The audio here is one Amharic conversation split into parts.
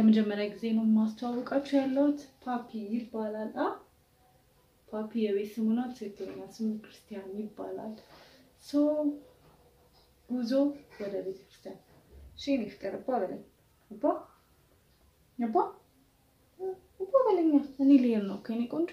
ለመጀመሪያ ጊዜ ነው የማስተዋወቃችሁ ያለሁት። ፓፒ ይባላል። አ ፓፒ የቤት ስሙ ነው። ትክክለኛ ስሙ ክርስቲያን ይባላል። ሶ ጉዞ ወደ ቤተ ክርስቲያን። እሺ እኔ ፍቅር አባ በለኝ አባ አባ አባ በለኛ። እኔ ልሄድ ነው ከኔ ቆንጆ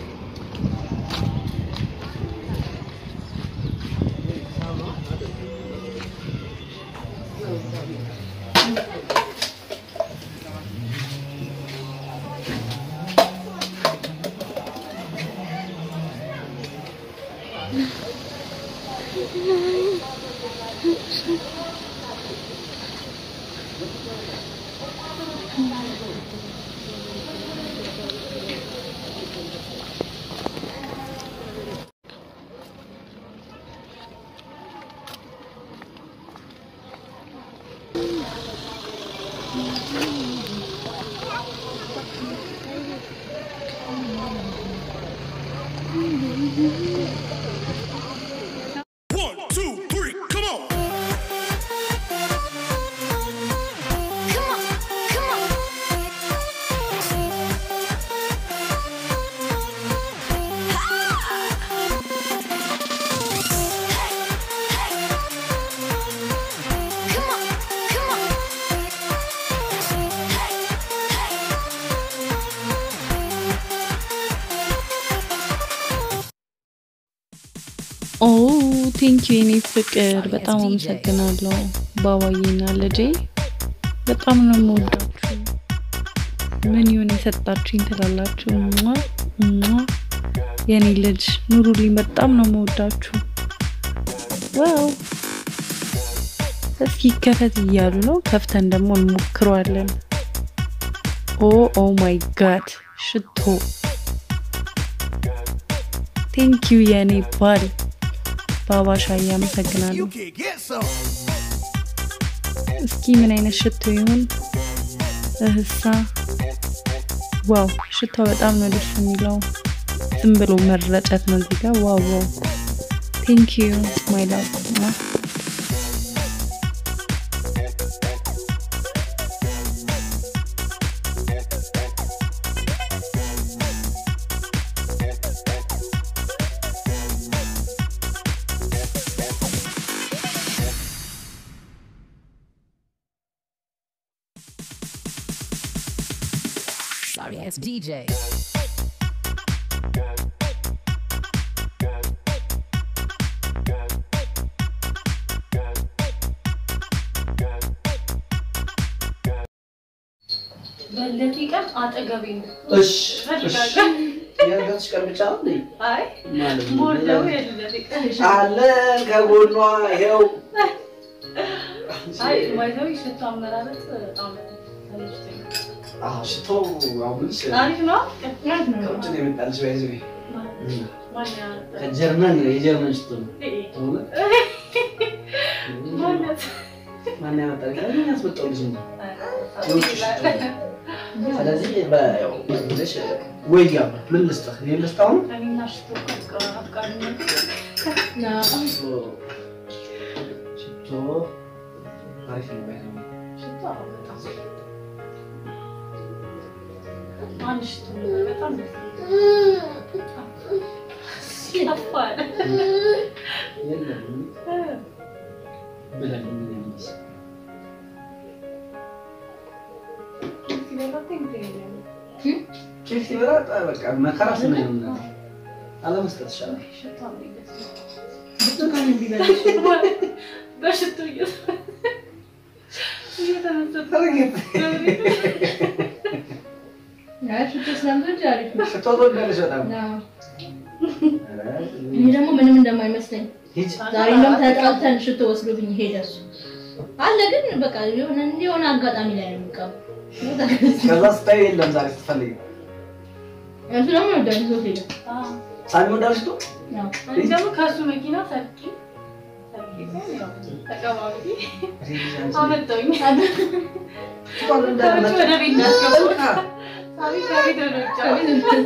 One, two, three, come on. Come on, come on. Come on, come on. ኦ ቴንኪ የኔ ፍቅር በጣም አመሰግናለሁ። ባባዬና ልጄ በጣም ነው የምወዳችሁ። ምን ይሁን የሰጣችሁኝ ትላላችሁ? ሟ ሟ የኔ ልጅ ኑሩልኝ። በጣም ነው የምወዳችሁ። ዋው እስኪ ከፈት እያሉ ነው። ከፍተን ደግሞ እንሞክረዋለን። ኦ ኦ ማይ ጋድ ሽቶ ቴንኪዩ የኔ ባል ባባ ሻዬ አመሰግናለሁ። You can get some. እስኪ ምን አይነት ሽቶ ይሁን? እህሳ ዋው ሽታው በጣም ነው ደስ የሚለው። ዝም ብሎ መረጨት ነው እዚህ ጋር። ዋው ዋው ቴንክ ዩ ማይ ላቭ Sorry ass DJ. በለቲ ቀን አጠገቤ ነው። እሺ ፈልጋለሁ። የልደትሽ ቀን ብቻ ነው እንዴ? አይ ማለት ነው። ሞላው የልደቴ ቀን አለን ከጎኗ ይሄው። አይ ማይዘው ሽቶ አመራረጥ በጣም ተመችቶኛል። አዎ ሽቶ አሁንስ አሪፍ ነው። ከውጭ ነው የመጣልሽ ባይዘ ማን ያመጣ? ከጀርመን ነው የጀርመን ሽቶ ነው። እ- እውነት? ማለት ማን ያመጣልሽ? ከምን ያስመጣልሽ ነው? አይ፣ የውጭ ሽቶ ነው። ስለዚህ በያው ብለሽ ወይ ያ ምን ልስጥህ? እኔ ልስጥህ አሁን? እኔና ሽቶ እኮ አፍቃ- አፍቃሪነት ሽቶ አሪፍ ነው ባይዘ ሽቶ አዎ፣ በጣም አንድ ሽቶ በጣም ደስ ይላል። የለም ብለን ምን ያምስ ኬክ ሲበላ በቃ መከራ ስናይ ነው አለመስጠት ይሻላል። በሽቶ ሽቶ ስለምትወድ አሪፍ ነው። ሽቶ ትወዳለሽ በጣም። አዎ። ኧረ እኔ ደግሞ ምንም እንደማይመስለኝ ሂጅ። ዛሬ እንደውም ተጣልተን ሽቶ ወስዶብኝ ሄደ እሱ አለ ግን በቃ የሆነ የሆነ አጋጣሚ ላይ ነው የሚቀባው። ከዛ ስታዩ የለም ዛሬ ስትፈልጊ እሱ ደግሞ ይወዳል ይዞት ሄደ። ሳሚ ወዳል ሽቶ ያው እኔ ደግሞ ከእሱ መኪና ሰርቂ ሰርቂ ያው ተቀባቢ አመጣሁኝ። ከውጭ ወደ ቤት ነው ያስገባሁት። ሳሚ ከቤት ወደ ውጭ አወጣኝ።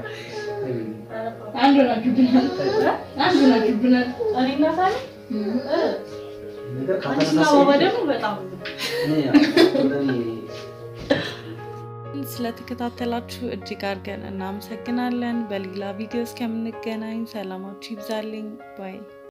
አንድ ሆናችሁብናል። አንድ ሆናችሁብናል። እኔና ሳሚ እም። እ፣ ነገር አንቺና ባባ ደግሞ በጣም ስለተከታተላችሁ እጅግ አድርገን እናመሰግናለን። በሌላ ቪዲዮ እስከምንገናኝ ሰላማችሁ ይብዛልኝ ባይ